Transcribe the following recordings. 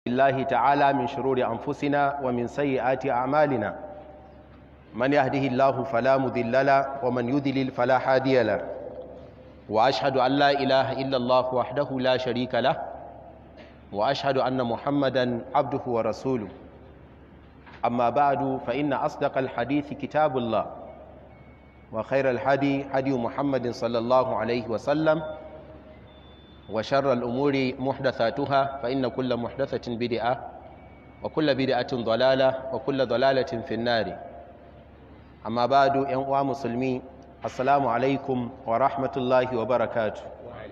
الله تعالى من شرور أنفسنا ومن سيئات أعمالنا من يهده الله فلا مذل له ومن يذلل فلا هادي له وأشهد أن لا إله إلا الله وحده لا شريك له وأشهد أن محمدا عبده ورسوله أما بعد فإن أصدق الحديث كتاب الله وخير الهدي هدي محمد صلى الله عليه وسلم وشر الأمور محدثاتها فإن كل محدثة بدعة وكل بدعة ضلالة وكل ضلالة في النار أما بعد ينقوى مسلمين السلام عليكم ورحمة الله وبركاته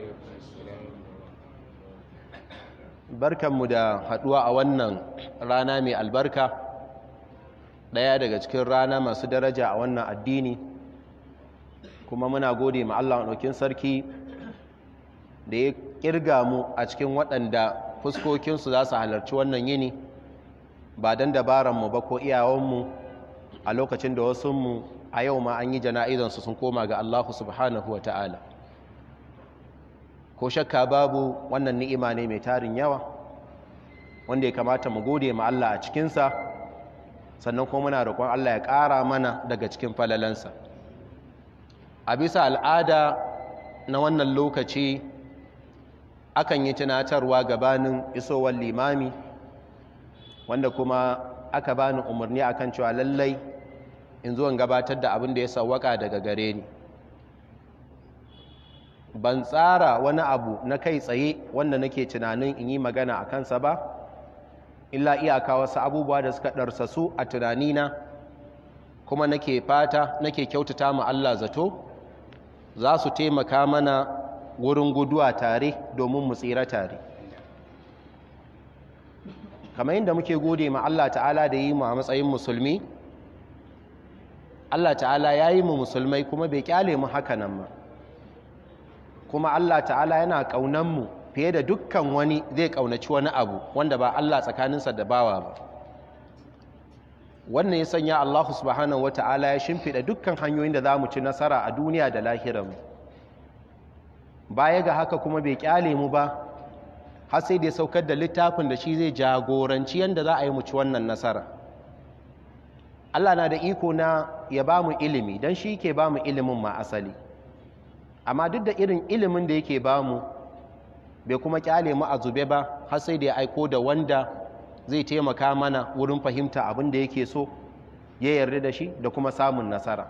barkanmu da haduwa a wannan rana mai albarka ɗaya daga cikin rana masu daraja a wannan addini kuma muna gode ma Allah ɗaukin sarki da ya kirga mu a cikin waɗanda fuskokinsu za su halarci wannan yini ba don dabaranmu ba ko iyawanmu a lokacin da wasunmu a yau ma an yi jana'izansu sun koma ga Allah subhanahu wa ta'ala ko shakka babu wannan ni'ima ne mai tarin yawa wanda ya kamata mu gode ma Allah a cikinsa sannan kuma muna roƙon Allah ya ƙara mana daga cikin falalansa a bisa al'ada na wannan lokaci akan yi tunatarwa gabanin isowar limami wanda kuma aka bani umarni akan cewa lallai in zo in gabatar da abin da ya sawwaka daga gare ni ban tsara wani abu na kai tsaye wanda nake tunanin in yi magana a kansa ba illa iyaka wasu abubuwa da suka ɗarsasu a tunanina kuma nake fata nake kyautata ma Allah zato za su taimaka mana wurin guduwa tare domin mu tsira tare kamar yadda muke gode ma Allah ta'ala da yi mu a matsayin musulmi Allah ta'ala ya yi mu musulmai kuma bai kyale mu haka nan ma kuma Allah ta'ala yana ƙaunan mu fiye da dukkan wani zai ƙaunaci wani abu wanda ba Allah tsakaninsa da bawa ba wannan ya sanya Allah subhanahu wa ta'ala ya shimfiɗa dukkan hanyoyin da za mu ci nasara a duniya da lahiranmu baya ga haka kuma bai kyale mu ba har sai da ya saukar da littafin da shi zai jagoranci yadda za a yi muci wannan nasara Allah na da iko na ya ba mu ilimi don shi ke ba mu ilimin ma asali amma duk da irin ilimin da yake ba mu bai kuma kyale mu a zube ba har sai da ya aiko da wanda zai taimaka mana wurin fahimta abin da yake so ya yarda da shi da kuma samun nasara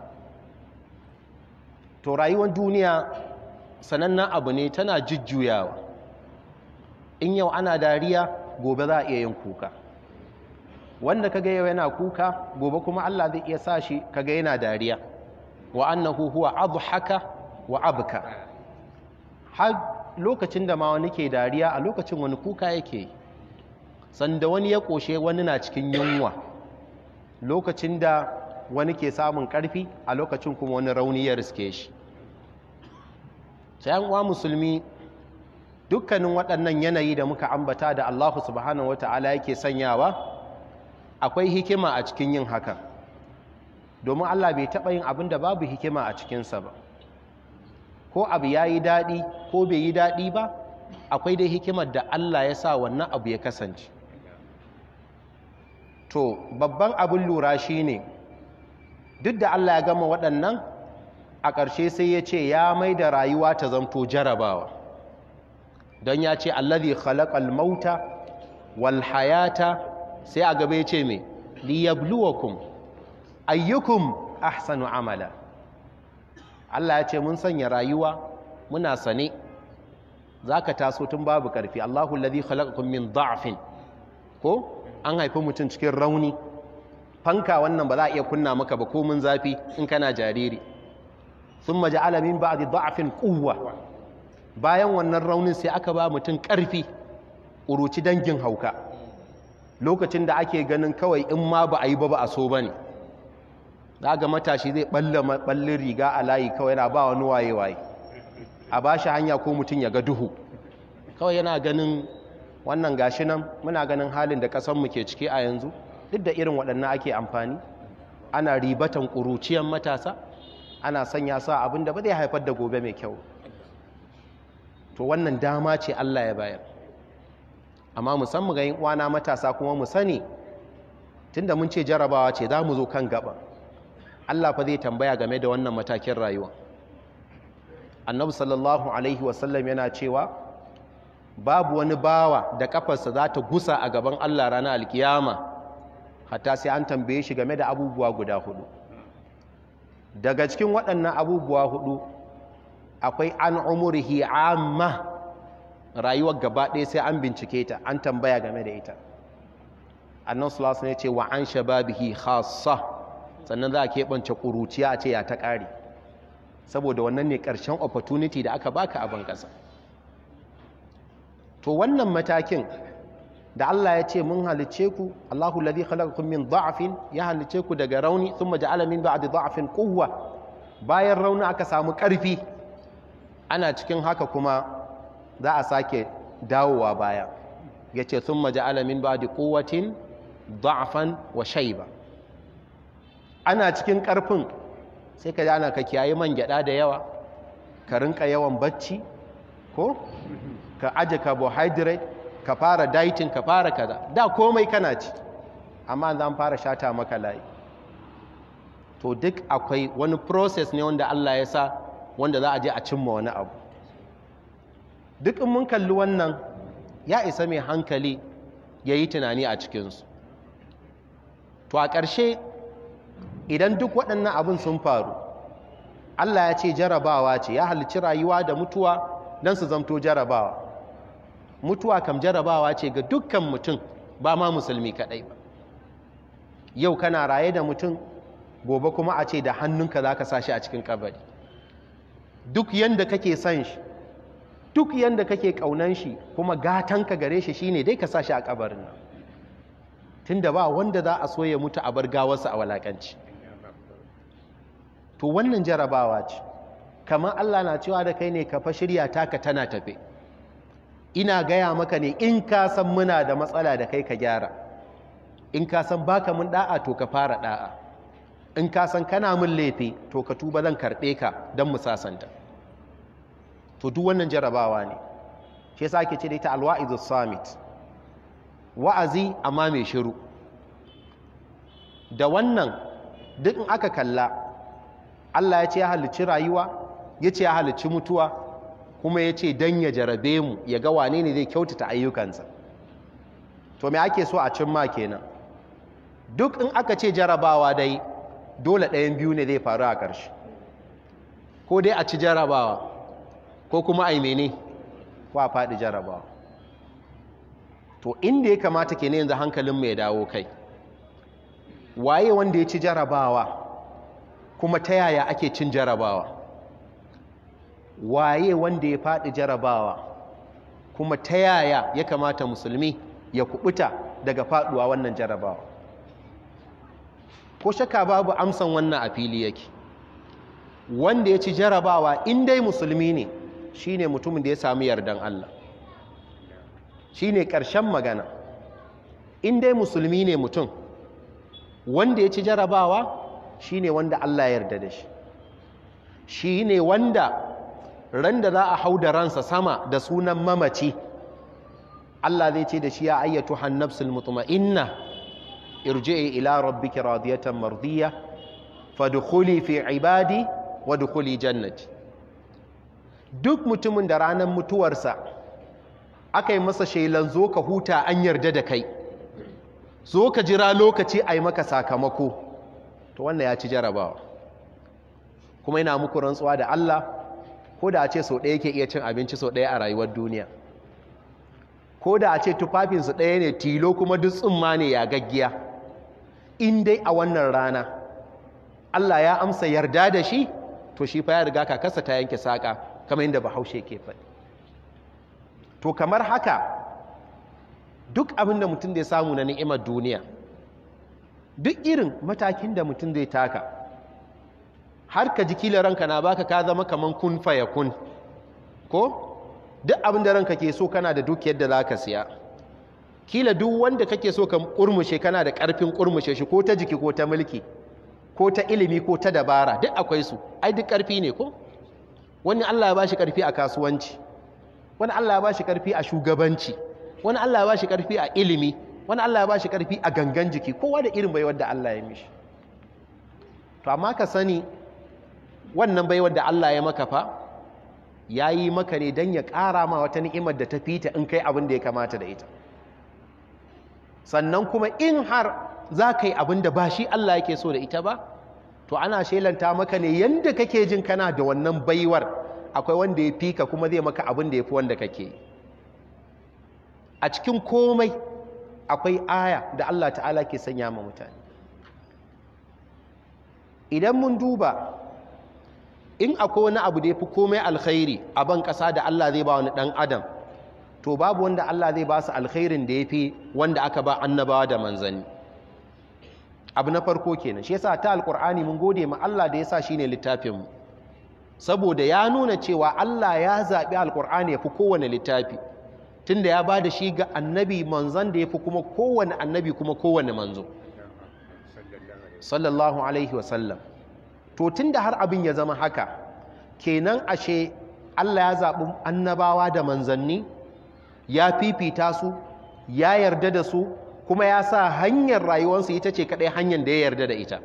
to rayuwar duniya sanannen abu ne tana jujjuyawa in yau ana dariya gobe za a iya yin kuka wanda kaga yau yana kuka gobe kuma Allah zai iya sa shi kaga yana dariya wa annahu huwa adhaka wa abka har lokacin da ma wani ke dariya a lokacin wani kuka yake sanda wani ya koshe wani na cikin yunwa lokacin da wani ke samun karfi a lokacin kuma wani rauni ya riske shi sai uwa musulmi dukkanin waɗannan yanayi da muka ambata da Allah subhanahu wata'ala yake sanyawa akwai hikima a cikin yin haka domin Allah bai taɓa yin abin da babu hikima a cikinsa ba ko abu ya yi daɗi ko bai yi daɗi ba akwai dai hikimar da Allah ya sa wannan abu ya kasance to babban abin lura shi ne duk da Allah ya gama waɗannan a ƙarshe sai ya ce ya mai da rayuwa ta zamto jarabawa don ya ce allazi khalaqal mauta wal hayata sai a gaba ya ce me liyabluwakum ayyukum ahsanu amala Allah ya ce mun sanya rayuwa muna sane zaka taso tun babu karfi Allahu allazi khalaqakum min da'fin ko an haifi mutum cikin rauni fanka wannan ba za a iya kunna maka ba ko mun zafi in kana jariri ثم جعل من بعد ضعف قوة bayan wannan raunin sai aka ba mutum ƙarfi uruci dangin hauka lokacin da ake ganin kawai in ma ba a yi ba ba a so ba ne ga matashi zai ɓallin riga a layi kawai yana ba wani waye-waye a ba shi hanya ko mutum ya ga duhu kawai yana ganin wannan gashi nan muna ganin halin da ƙasanmu ke ciki a yanzu duk da irin waɗannan ake amfani ana ribatan ƙuruciyan matasa ana sanya sa abin da ba zai haifar da gobe mai kyau to wannan dama ce Allah ya bayar amma musamman ga yin uwana matasa kuma mu sani tunda mun ce jarabawa ce za mu zo kan gaba Allah fa zai tambaya game da wannan matakin rayuwa annabi sallallahu alaihi wasallam yana cewa babu wani bawa da kafarsa za ta gusa a gaban Allah ranar alkiyama hatta sai an tambaye shi game da abubuwa guda hudu daga cikin waɗannan abubuwa hudu akwai an umurihi amma rayuwar gaba ɗaya sai an bincike ta an tambaya game da ita annan sulasu ne ce wa an shababihi khassa sannan za a keɓance ƙuruciya a ce ya ta ƙari saboda wannan ne ƙarshen opportunity da aka baka abin ƙasa to wannan matakin da Allah ya ce mun halice ku Allahu ladhi khalaqakum min dha'fin ya halice ku daga rauni thumma ja'ala min ba'di dha'fin quwwa bayan rauni aka samu ƙarfi ana cikin haka kuma za a sake dawowa baya yace thumma ja'ala min ba'di quwwatin dha'fan wa shayba ana cikin ƙarfin sai ka ana ka kiyaye man gyada da yawa ka rinka yawan bacci ko ka aje carbohydrate ka fara dieting ka fara kaza da komai kana ci amma zan fara shata maka layi to duk akwai wani process ne wanda Allah ya sa wanda za a je a cimma wani abu duk in mun kalli wannan ya isa mai hankali ya yi tunani a cikinsu to a ƙarshe idan duk waɗannan abin sun faru Allah ya ce jarabawa ce ya halicci rayuwa da mutuwa don su zamto jarabawa mutuwa kam jarabawa ce ga dukkan mutum ba ma musulmi kaɗai ba yau kana raye da mutum gobe kuma a ce da hannunka za ka sa shi a cikin kabari duk yanda kake son shi duk yanda kake ƙaunan shi kuma gatanka gare shi shine dai ka sa shi a kabarin nan tunda ba wanda za a so ya mutu a bar gawarsa a walakanci to wannan jarabawa ce kamar Allah na cewa da kai ne ka fa shirya taka tana tafe ina gaya maka ne in ka san muna da matsala da kai ka gyara in ka san baka mun da'a to ka fara da'a in ka san kana mun laifi to ka tuba zan karɓe ka don mu sasanta to duk wannan jarabawa ne shi yasa ake ce da ita alwa'izu summit wa'azi amma mai shiru da wannan duk in aka kalla Allah ya ce ya halicci rayuwa ya ce ya halicci mutuwa kuma ya ce don ya jarabe mu ya ga wane ne zai kyautata ayyukansa to me ake so a cimma kenan duk in aka ce jarabawa dai dole ɗayan biyu ne zai faru a ƙarshe ko dai a ci jarabawa ko kuma a yi mene ko a faɗi jarabawa to inda ya kamata ke ne yanzu hankalin mai dawo kai waye wanda ya ci jarabawa kuma ta yaya ake cin jarabawa waye wanda ya faɗi jarabawa kuma ta yaya ya kamata musulmi ya kubuta daga faɗuwa wannan jarabawa ko shaka babu amsan wannan a fili yake wanda ya ci jarabawa in dai musulmi ne shine mutumin da ya sami yardan Allah shine ƙarshen magana in dai musulmi ne mutum wanda ya ci jarabawa shine wanda Allah ya yarda da shi shine wanda ran da za a hau da ransa sama da sunan mamaci Allah zai ce da shi ya ayyatu hannafsul mutma'inna irji'i ila rabbiki radiyatan mardiya fadkhuli fi ibadi wadkhuli jannati duk mutumin da ranar mutuwarsa aka yi masa shelan zo ka huta an yarda da kai zo ka jira lokaci a yi maka sakamako to wannan ya ci jarabawa kuma yana muku rantsuwa da Allah ko da a ce sau ɗaya ke iya cin abinci sau ɗaya a rayuwar duniya ko da a ce tufafinsu ɗaya ne tilo kuma duk tsumma ne ya gaggiya in dai a wannan rana Allah ya amsa yarda da shi to shi fa ya riga kakarsa ta yanke saƙa kamar yadda bahaushe ke faɗi to kamar haka duk abin da mutum zai samu na ni'imar duniya duk irin matakin da mutum zai taka har ka ji kila ranka na baka ka zama kaman kun faya kun ko duk abin da ranka ke so kana da dukiyar da za ka siya kila duk wanda kake so ka kurmushe kana da karfin kurmushe shi ko ta jiki ko ta mulki ko ta ilimi ko ta dabara duk akwai su ai duk karfi ne ko wani Allah ya bashi karfi a kasuwanci wani Allah ya bashi karfi a shugabanci wani Allah ya ba shi ƙarfi a ilimi wani Allah ya ba shi ƙarfi a gangan jiki kowa da irin baiwar da Allah ya mishi to amma ka sani wannan baiwar da Allah ya maka fa ya yi maka ne don ya ƙara ma wata ni'imar da ta fita in kai abin da ya kamata da ita sannan kuma in har za ka yi abin da ba shi Allah yake so da ita ba to ana shelanta maka ne yadda kake jin kana da wannan baiwar akwai wanda ya fi ka kuma zai maka abin da ya fi wanda kake yi a cikin komai akwai aya da Allah ta'ala ke sanya ma mutane idan mun duba in akwai wani abu da ya fi komai alkhairi a ban ƙasa da Allah zai ba wani ɗan adam to babu wanda Allah zai ba su alkhairin da ya fi wanda aka ba annabawa da manzanni abu na farko kenan shi yasa ta alkur'ani mun gode ma Allah da yasa shine littafin mu saboda ya nuna cewa Allah ya zaɓi alkur'ani ya fi kowane littafi tunda ya ba da shi ga annabi manzan da ya fi kuma kowane annabi kuma kowane manzo sallallahu alaihi wasallam to tunda har abin ya zama haka kenan ashe Allah ya zaɓi annabawa da manzanni ya fifita su ya yarda da su kuma ya sa hanyar rayuwarsu ita ce kaɗai hanyar da ya yarda da ita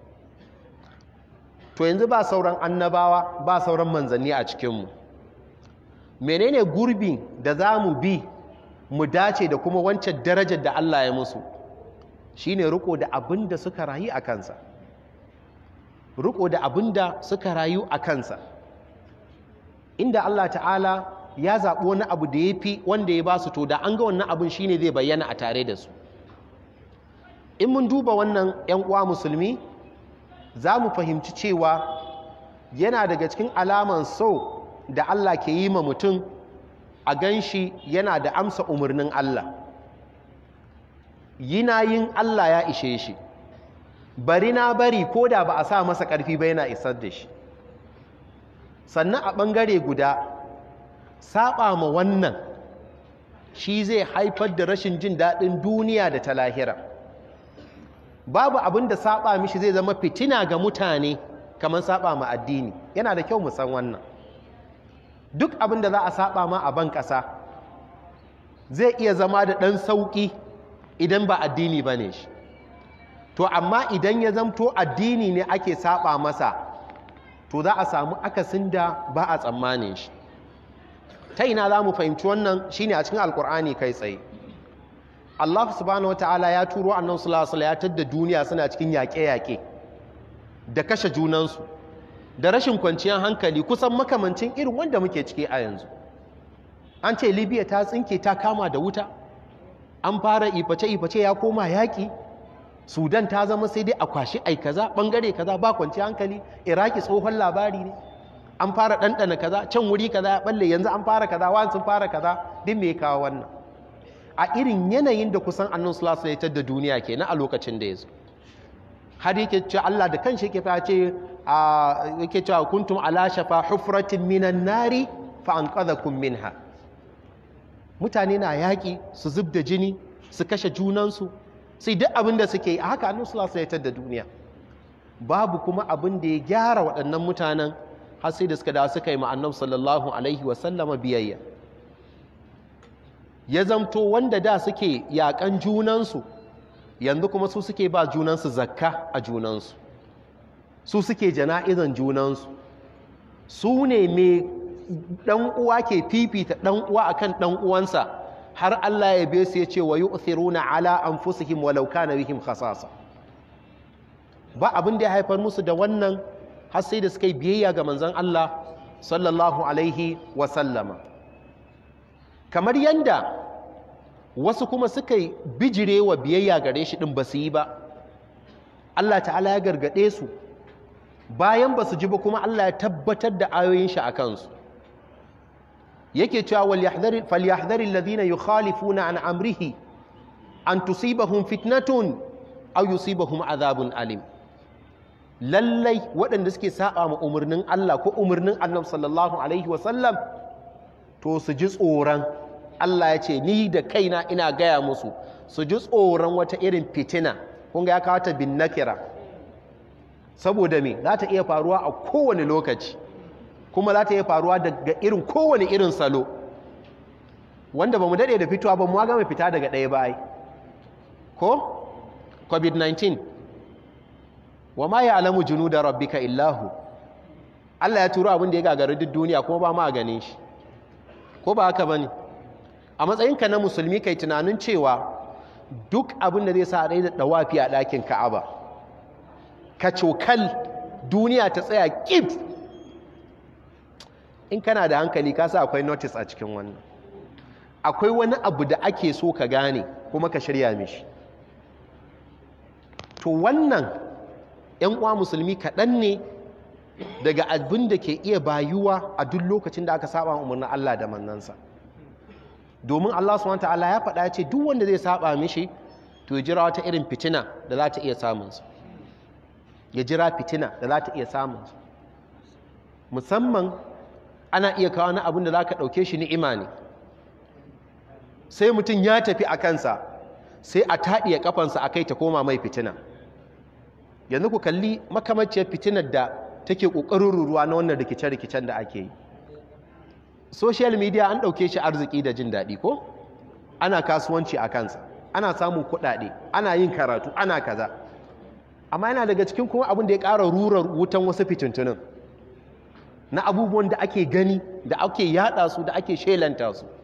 to yanzu ba sauran annabawa ba sauran manzanni a cikinmu menene gurbi da za mu bi mu dace da kuma wancan darajar da Allah ya musu shine riko da abin da suka rayu a kansa riko da abin da suka rayu a kansa inda Allah ta'ala ya zaɓi wani abu da ya fi wanda ya ba su to da an ga wannan abin shine zai bayyana a tare da su in mun duba wannan 'yan uwa musulmi za mu fahimci cewa yana daga cikin alaman so da Allah ke yi ma mutum a gan shi yana da amsa umarnin Allah yina yin Allah ya ishe shi bari na bari ko da ba a sa masa ƙarfi ba yana isar da shi sannan a ɓangare guda saba ma wannan shi zai haifar da rashin jin daɗin duniya da ta lahira babu abin da saba mishi zai zama fitina ga mutane kamar saba ma addini yana da kyau mu san wannan duk abin da za a saba ma a ban ƙasa zai iya zama da ɗan sauƙi idan ba addini ba ne shi to amma idan ya zamto addini ne ake saba masa to za a samu akasin da ba a tsammanin shi ta ina za mu fahimci wannan shine a cikin alkur'ani kai tsaye Allah subhanahu wataala ya turo annan sulasula ya tadda duniya suna cikin yaƙe-yaƙe da kashe junansu da rashin kwanciyar hankali kusan makamancin irin wanda muke ciki a yanzu an ce libya ta tsinke ta kama da wuta an fara iface-iface ya koma yaƙi sudan ta zama sai dai a kwashi ai kaza ɓangare kaza ba kwanciyar hankali iraki tsohon labari ne an fara ɗanɗana kaza can wuri kaza ya ɓalle yanzu an fara kaza wani sun fara kaza din me kawo wannan a irin yanayin da kusan annan sulasu ya da duniya ke na a lokacin da ya zo har yake ce Allah da kan shi yake fa ce yake cewa kuntum ala shafa hufratin minan nari fa anqadhakum minha mutane na yaƙi su zub da jini su kashe junansu sai duk abin da suke yi a haka annan sulasu ya da duniya babu kuma abin da ya gyara waɗannan mutanen har sai da suka da suka yi ma'annab sallallahu alaihi wasallama biyayya ya zamto wanda da suke yakan junansu yanzu kuma su suke ba junansu zakka a junansu su suke jana'izan junansu su ne mai ɗan uwa ke fifita ɗan uwa akan ɗan uwansa har Allah ya be su ya ce wa yu'thiruna ala anfusihim walau kana bihim khasasa ba abin da ya haifar musu da wannan har sai da suka yi biyayya ga manzon Allah sallallahu alaihi wa sallama kamar yanda wasu kuma suka yi bijire wa biyayya gare shi ɗin ba su yi ba Allah ta'ala ya gargaɗe su bayan ba su ji ba kuma Allah ya tabbatar da ayoyin shi a kansu yake cewa falyahdhari alladhina yukhalifuna an amrihi an tusibahum fitnatun aw yusibahum azabun alim lallai waɗanda suke saba ma umarnin Allah ko umarnin Annabi sallallahu alaihi wasallam to su ji tsoron Allah ya ce ni da kaina ina gaya musu su ji tsoron wata irin fitina kun ga ya kawo ta bin nakira saboda me za ta iya faruwa a kowane lokaci kuma za ta iya faruwa daga irin kowane irin salo wanda ba mu daɗe da fitowa ba mu ga mai fita daga ɗaya ba ko covid-19 wa ma ya alamu junu da rabbika illahu Allah ya turo abin da ya gagari duk duniya kuma ba ma ganin shi ko ba haka bane a matsayinka na musulmi kai tunanin cewa duk abin da zai sa a da dawafi a ɗakin Ka'aba ka cokal duniya ta tsaya kif in kana da hankali ka sa akwai notice a cikin wannan akwai wani abu da ake so ka gane kuma ka shirya mishi to wannan ‘yan uwa musulmi kaɗan ne daga abin da ke iya bayuwa a duk lokacin da aka saba umarnin Allah da mannansa domin Allah subhanahu ta'ala ya faɗa ce duk wanda zai saba mishi to ya jira wata irin fitina da za ta iya samunsa ya jira fitina da za ta iya samunsa musamman ana iya kawo na abin da za ka ɗauke shi ni'ima ne sai mutum ya tafi a kansa sai a taɗiya kafansa a kai ta koma mai fitina yanzu ku kalli makamaciyar fitinar da take ƙoƙarin ruruwa na wannan rikice-rikicen da ake yi social media an ɗauke shi arziki da jin daɗi ko ana kasuwanci a kansa ana samun kuɗaɗe ana yin karatu ana kaza amma yana daga cikin kuma abin da ya ƙara rura wutan wasu fitintunin na abubuwan da ake gani da ake yada su da ake shelanta su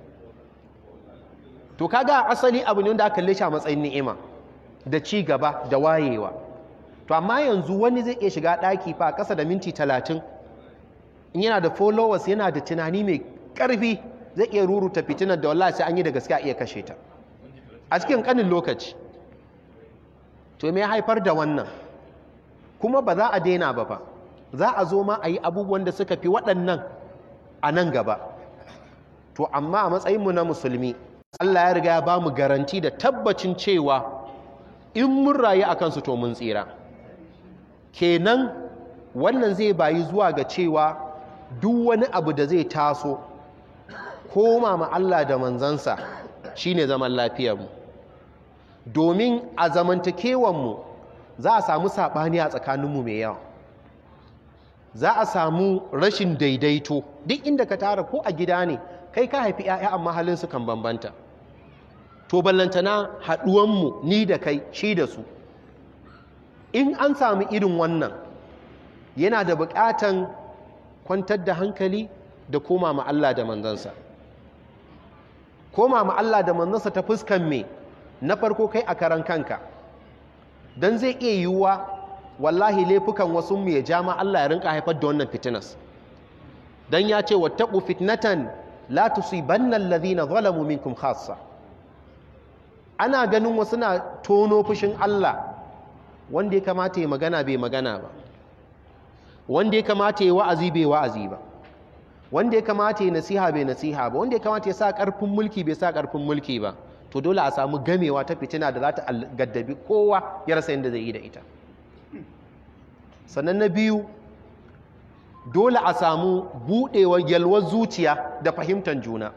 to kaga asali abu ne wanda aka kalle shi a matsayin ni'ima da ci gaba da wayewa to amma yanzu wani zai iya shiga ɗaki fa ƙasa da minti talatin in yana da followers yana da tunani mai ƙarfi zai iya ruruta fitinar da wallahi sai an yi da gaske a iya kashe ta a cikin ƙanin lokaci to me haifar da wannan kuma ba za a daina ba fa za a zo ma a yi abubuwan da suka fi waɗannan a nan gaba to amma a matsayinmu na musulmi Allah ya riga ya ba mu garanti da tabbacin cewa in mun rayu a kansu to mun tsira kenan wannan zai bayi zuwa ga cewa duk wani abu da zai taso koma ma Allah da manzansa shine zaman lafiyarmu domin a zamantakewanmu za a samu saɓani a tsakaninmu mai yawa za a samu rashin daidaito duk inda ka tara ko a gida ne kai ka haifi 'ya'ya amma halinsu kan bambanta to ballantana haɗuwanmu ni da kai shi da su in an samu irin wannan yana da buƙatan kwantar da hankali da koma ma Allah da manzansa koma ma Allah da manzansa ta fuskan me na farko kai a karan kanka don zai iya yiwuwa wallahi laifukan wasu mu ya jama Allah ya rinka haifar da wannan fitinas dan ya ce wattaqu fitnatan la tusibanna alladhina zalamu minkum khassa ana ganin wasu na tono fushin Allah wanda ya kamata ya magana bai magana ba wanda ya kamata ya wa'azi bai wa'azi ba wanda ya kamata ya nasiha bai nasiha ba wanda ya kamata ya sa karfin mulki bai sa karfin mulki ba to dole a samu gamewa ta fitina da za ta gaddabi kowa ya rasa yadda zai yi da ita sannan na biyu dole a samu buɗewar yalwar zuciya da fahimtar juna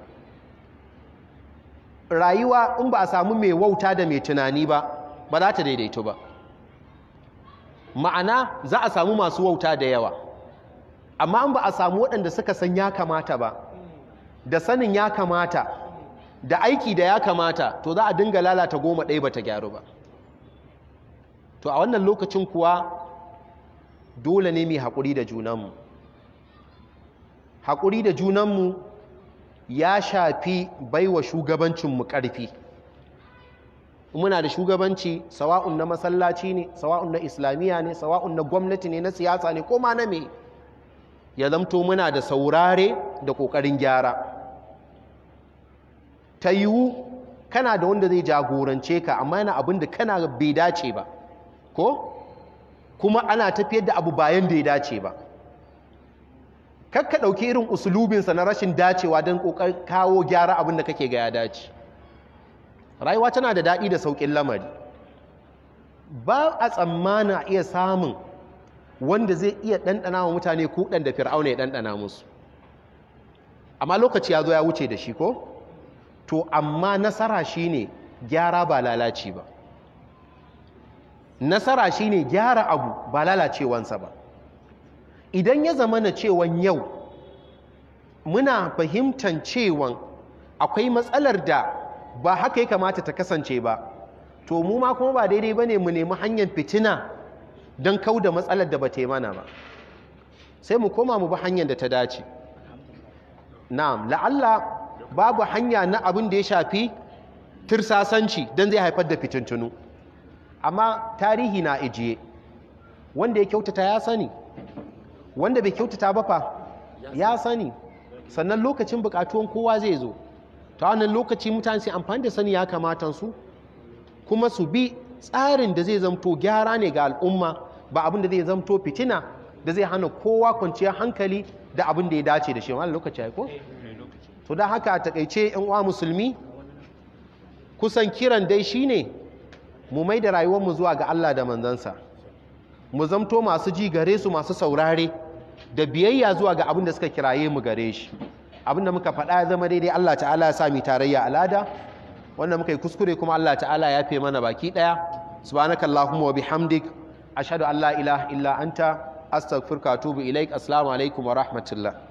rayuwa in ba a samu mai wauta da mai tunani ba ba za ta daidaito ba ma'ana za a samu masu wauta da yawa amma in ba a samu waɗanda suka san ya kamata ba da sanin ya kamata da aiki da ya kamata to za a dinga lalata goma ɗaya ba ta gyaru ba to a wannan lokacin kuwa dole ne mai haƙuri da junanmu haƙuri da junanmu ya shafi baiwa shugabancinmu ƙarfi muna da shugabanci sawa'un na masallaci ne sawa'un na islamiyya ne sawa'un na gwamnati ne na siyasa ne ko ma na me ya zamto muna da saurare da ƙoƙarin gyara ta yiwu kana da wanda zai jagorance ka amma yana abin da kana bai dace ba ko kuma ana tafiyar da abu bayan da ya dace ba kakka ɗauki irin usulubinsa na rashin dacewa don ƙoƙar kawo gyara abin da kake ga ya dace rayuwa tana da daɗi da sauƙin lamari ba a tsammana iya samun wanda zai iya ɗanɗana wa mutane kuɗan da fir'auna ya ɗanɗana musu amma lokaci ya zo ya wuce da shi ko to amma nasara shine gyara ba lalaci ba nasara shine gyara abu ba lalacewansa ba idan ya zama na cewan yau muna fahimtan cewan akwai matsalar da ba haka ya kamata ta kasance ba to mu ma kuma ba daidai bane mu nemi hanyar fitina don kau da matsalar da ba ta yi mana ba sai mu koma mu bi hanyar da ta dace na'am la'alla babu hanya na abin da ya shafi tirsasanci don zai haifar da fitintunu amma tarihi na ijiye wanda ya kyautata ya sani wanda bai kyautata ba fa ya sani sannan lokacin bukatuwan kowa zai zo ta wannan lokaci mutane sai amfani da sani ya kamata su kuma su bi tsarin da zai zamto gyara ne ga al'umma ba abin da zai zamto fitina da zai hana kowa kwanciyar hankali da abin da ya dace da shi wani lokaci ya ko? to da haka a takaice yan uwa musulmi kusan kiran dai shine mu mai da rayuwarmu zuwa ga Allah da manzansa mu zamto masu ji gare su masu saurare da biyayya zuwa ga abin da suka kiraye mu gare shi abin da muka faɗa ya zama daidai Allah ta'ala ya sami tarayya alada wanda muka yi kuskure kuma Allah ta'ala ya fe mana baki ɗaya subhanakallahumma wa bihamdik ashhadu an la ilaha illa anta astaghfiruka wa atubu ilaik assalamu alaikum wa rahmatullah